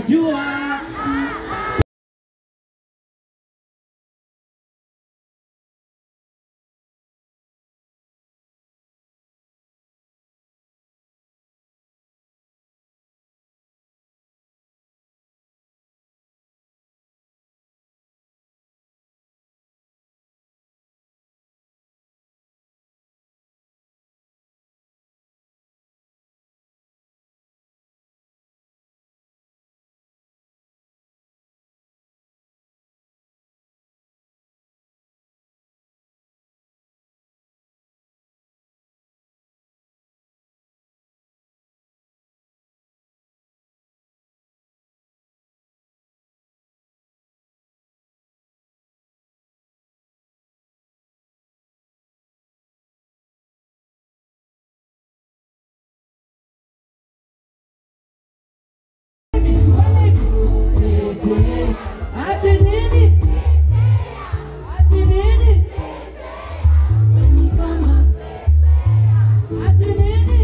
jua ati nini ati nini ati nini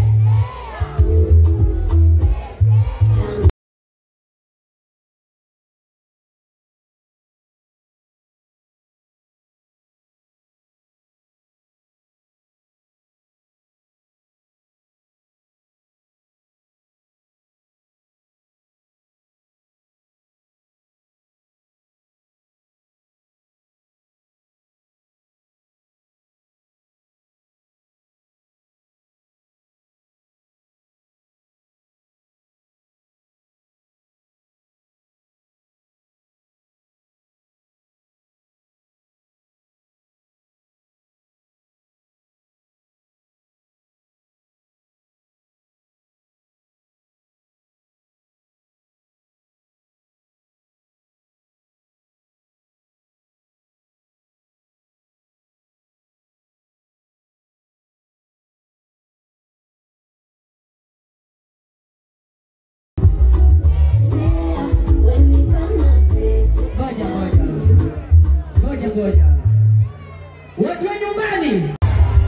ngoja ngoja ngoja ngoja watu wa nyumbani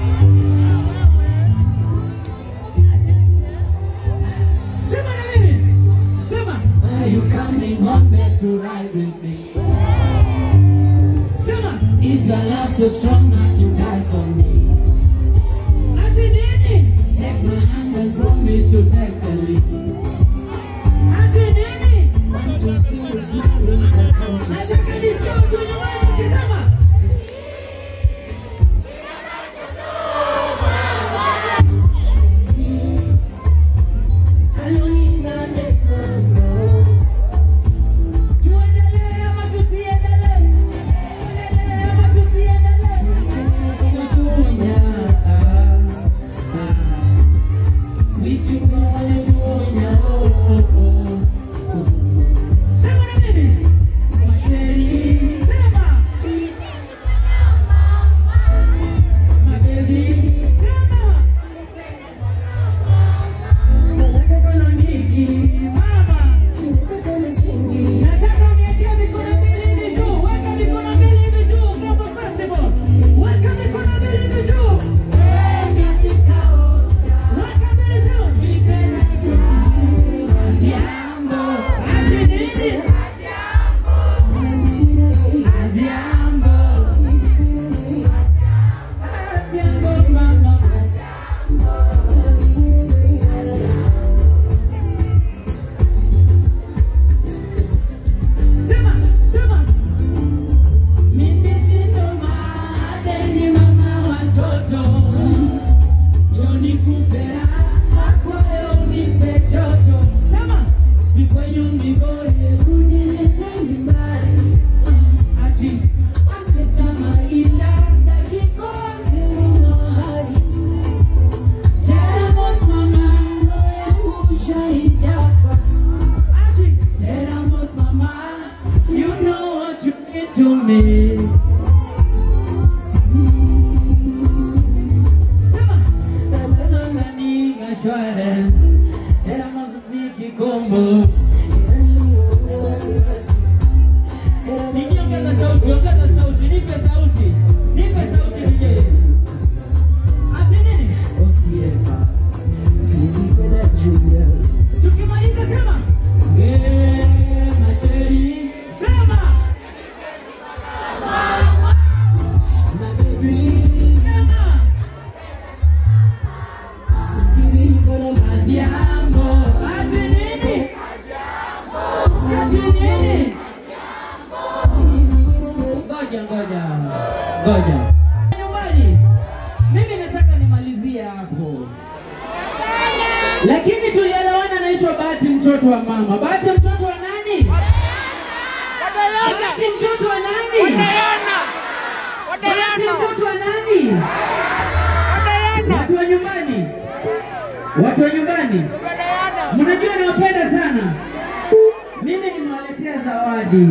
sema na mimi sema Are you coming home back to ride with me? sema Is your love so strong not to die for me? ati nini Take my hand and promise to take the lead. ati nini Want to see you smiling and come to nataka nisikie watu wa nyumbani wakisema tuendelee ama tusiendelee tuendelee ama tusiendelee sema na mimi sema sema mama nataka uniwekee mikono mbili juu weka mikono mbili juu kama festival weka mikono mbili juu weka mbili juu ati nini Adhiambo. Adhiambo, mama. Sema, sema. Mimi ndio madeni mama watoto. Joni kupera, kwako unipe joto. Sema. Sikwenyu migore, unieleze nyumbani. Ati, asekama ila dakikote mahali. Tenemos mama, no ushaidaka. Ati, tenemos mama, you know what you did to me. Sema, tenemos nani assurance, tenemos Vicky Combo. Nikie ongeza sauti, ongeza sauti, nipe sauti, nipe sauti nije. Ati nini? Tukimaliza sema. ngoja. Nyumbani, mimi nataka nimalizie hapo, lakini tulielewana. Naitwa Bahati, mtoto wa mama. Bahati, mtoto wa nani? Bahati, mtoto wa nani? Bahati, mtoto wa nani? Watu wa nyumbani, watu wa nyumbani, mnajua nawapenda sana. Mimi nimewaletea zawadi,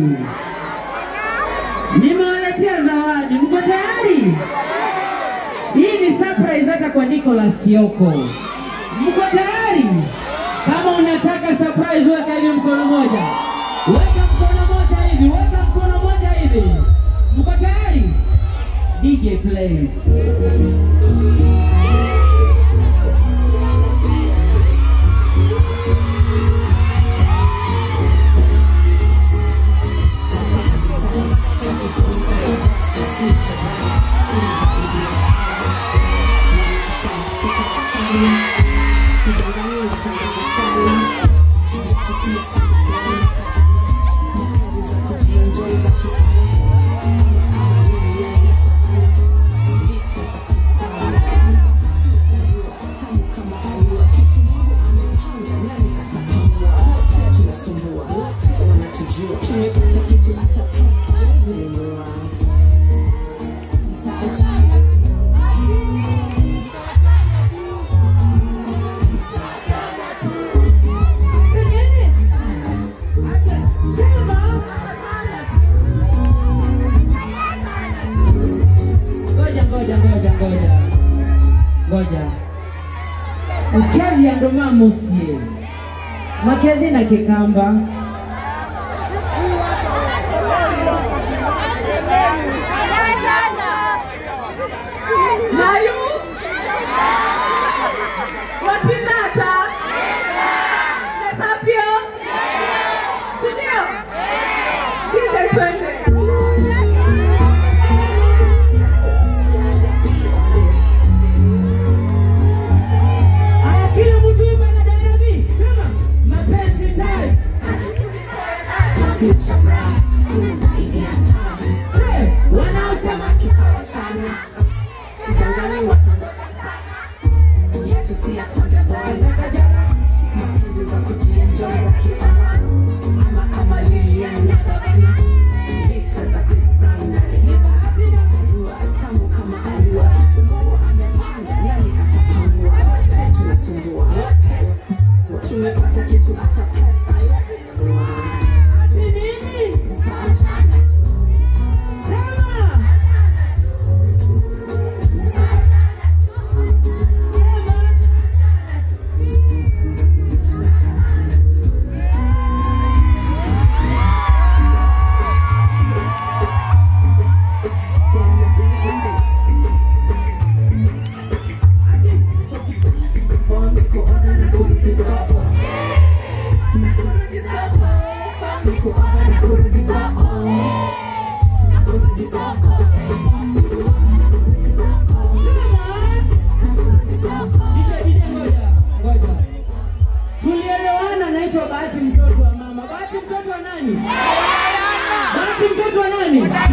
nimewaletea zawadi. Mko tayari? Hii ni surprise hata kwa Nicholas Kioko. Mko tayari? Kama unataka surprise, weka hivi mkono moja, weka mkono moja hivi, weka mkono moja hivi. Mko tayari? DJ play it. Ngoja, ngoja, ngoja, ngoja, ngoja. Ukethi andå ma må ciä makethi na kä kamba nayu watinata nesapio sindio DJ twende Aya, kila mtu imba na Nairobi. Sema mapenzi time. Hey, wanaosema ati nini? Sema. Dije, dije, ngoja, ngoja. Tulielewana, naitwa Bahati mtoto wa mama. Bahati mtoto wa nani? Bahati mtoto wa nani?